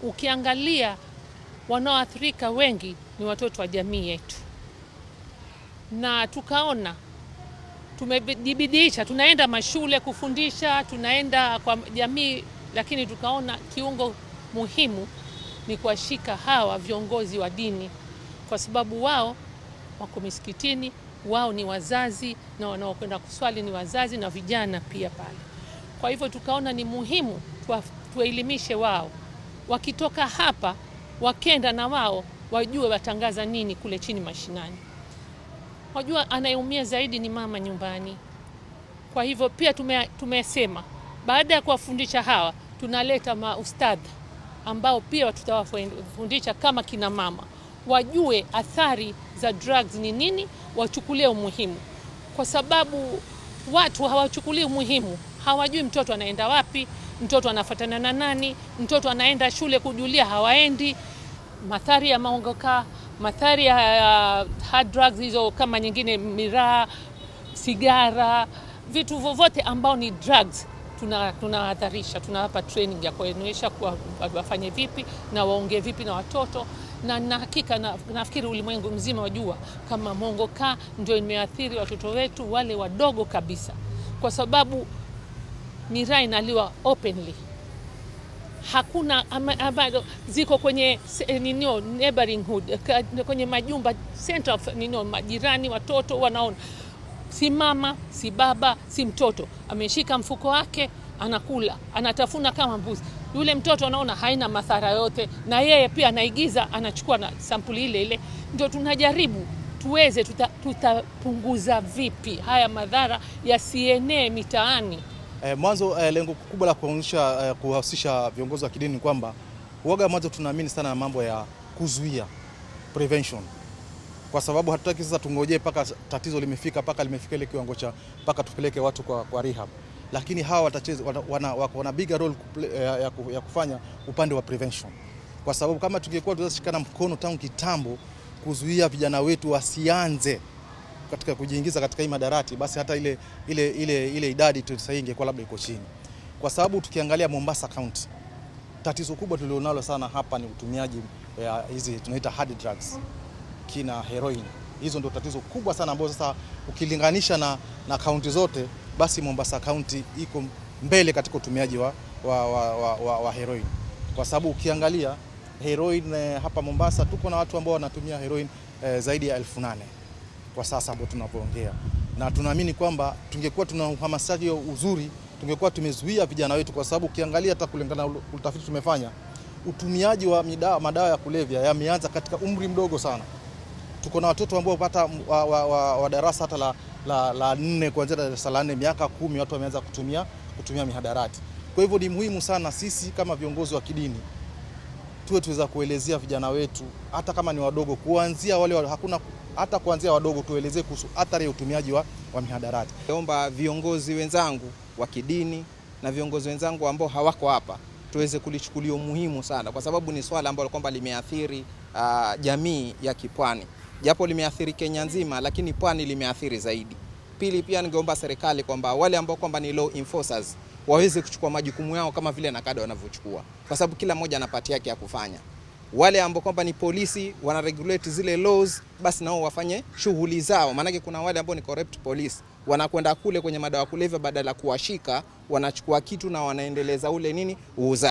ukiangalia wanaoathirika wengi ni watoto wa jamii yetu, na tukaona tumejibidisha, tunaenda mashule kufundisha, tunaenda kwa jamii, lakini tukaona kiungo muhimu ni kuwashika hawa viongozi wa dini, kwa sababu wao wako misikitini, wao ni wazazi na wanaokwenda kuswali ni wazazi na vijana pia pale. Kwa hivyo tukaona ni muhimu tuwaelimishe wao, wakitoka hapa wakenda na wao wajue watangaza nini kule chini mashinani. Wajua anayeumia zaidi ni mama nyumbani. Kwa hivyo pia tume, tumesema baada ya kuwafundisha hawa tunaleta maustadha ambao pia tutawafundisha kama kina mama wajue athari za drugs ni nini, wachukulie umuhimu, kwa sababu watu hawachukulii umuhimu, hawajui mtoto anaenda wapi, mtoto anafuatana na nani, mtoto anaenda shule kujulia, hawaendi. Mathari ya maongoka, mathari ya uh, hard drugs hizo kama nyingine, miraa, sigara, vitu vyovyote ambao ni drugs tunawahadharisha, tuna tunawapa training ya kuonyesha kuwa wafanye vipi na waongee vipi na watoto na na hakika na, nafikiri ulimwengu mzima wajua kama mongoka ndio imeathiri watoto wetu wale wadogo kabisa, kwa sababu miraa inaliwa openly, hakuna ama, ama, ziko kwenye ninio neighboring hood kwenye majumba center of ninio majirani, watoto wanaona si mama si baba si mtoto, ameshika mfuko wake anakula anatafuna kama mbuzi. Yule mtoto anaona haina madhara yote, na yeye pia anaigiza, anachukua na sampuli ile ile. Ndio tunajaribu tuweze, tutapunguza tuta vipi haya madhara yasienee mitaani. Eh, mwanzo eh, lengo kubwa la kuonyesha eh, kuhusisha viongozi wa kidini ni kwamba uoga, mwanzo tunaamini sana na mambo ya kuzuia prevention kwa sababu hatutaki sasa tungojee mpaka tatizo limefika mpaka limefika ile kiwango cha mpaka tupeleke watu kwa, kwa rehab, lakini hawa watacheza wana, wana, wana bigger role ya, ya kufanya upande wa prevention, kwa sababu kama tungekuwa tunashikana mkono tangu kitambo kuzuia vijana wetu wasianze katika kujiingiza katika hii madarati, basi hata ile, ile, ile, ile idadi sasa ingekuwa labda iko chini, kwa sababu tukiangalia Mombasa County tatizo kubwa tulionalo sana hapa ni utumiaji hizi tunaita hard drugs kina heroin. Hizo ndio tatizo kubwa sana ambayo sasa ukilinganisha na, na kaunti zote basi Mombasa County iko mbele katika utumiaji wa, wa, wa, wa, wa, wa heroin, kwa sababu ukiangalia heroin eh, hapa Mombasa tuko na watu ambao wanatumia heroin eh, zaidi ya elfu nane kwa sasa ambao tunavyoongea, na tunaamini kwamba tungekuwa tuna uhamasishaji uzuri tungekuwa tumezuia vijana wetu, kwa sababu ukiangalia hata kulingana na utafiti tumefanya utumiaji wa madawa ya kulevya yameanza katika umri mdogo sana tuko na watoto ambao pata wa, wa, wa, wa darasa hata la, la, la nne kuanzia darasa la nne miaka kumi watu wameanza kutumia, kutumia mihadarati. Kwa hivyo ni muhimu sana sisi kama viongozi wa kidini tuwe tuweza kuelezea vijana wetu hata kama ni wadogo, kuanzia wale hakuna hata kuanzia wadogo tuelezee kuhusu athari ya utumiaji wa, wa mihadarati. Naomba viongozi wenzangu wa kidini na viongozi wenzangu ambao hawako hapa tuweze kulichukulia umuhimu sana, kwa sababu ni swala ambalo kwamba limeathiri uh, jamii ya kipwani japo limeathiri Kenya nzima, lakini pwani limeathiri zaidi. Pili, pia ningeomba serikali kwamba wale ambao kwamba ni law enforcers waweze kuchukua majukumu yao kama vile nakada wanavyochukua, kwa sababu kila mmoja ana pati yake ya kufanya. Wale ambao kwamba ni polisi wana regulate zile laws, basi nao wafanye shughuli zao, maanake kuna wale ambao ni corrupt police wanakwenda kule kwenye madawa kulevya, badala ya kuwashika wanachukua kitu na wanaendeleza ule nini uuza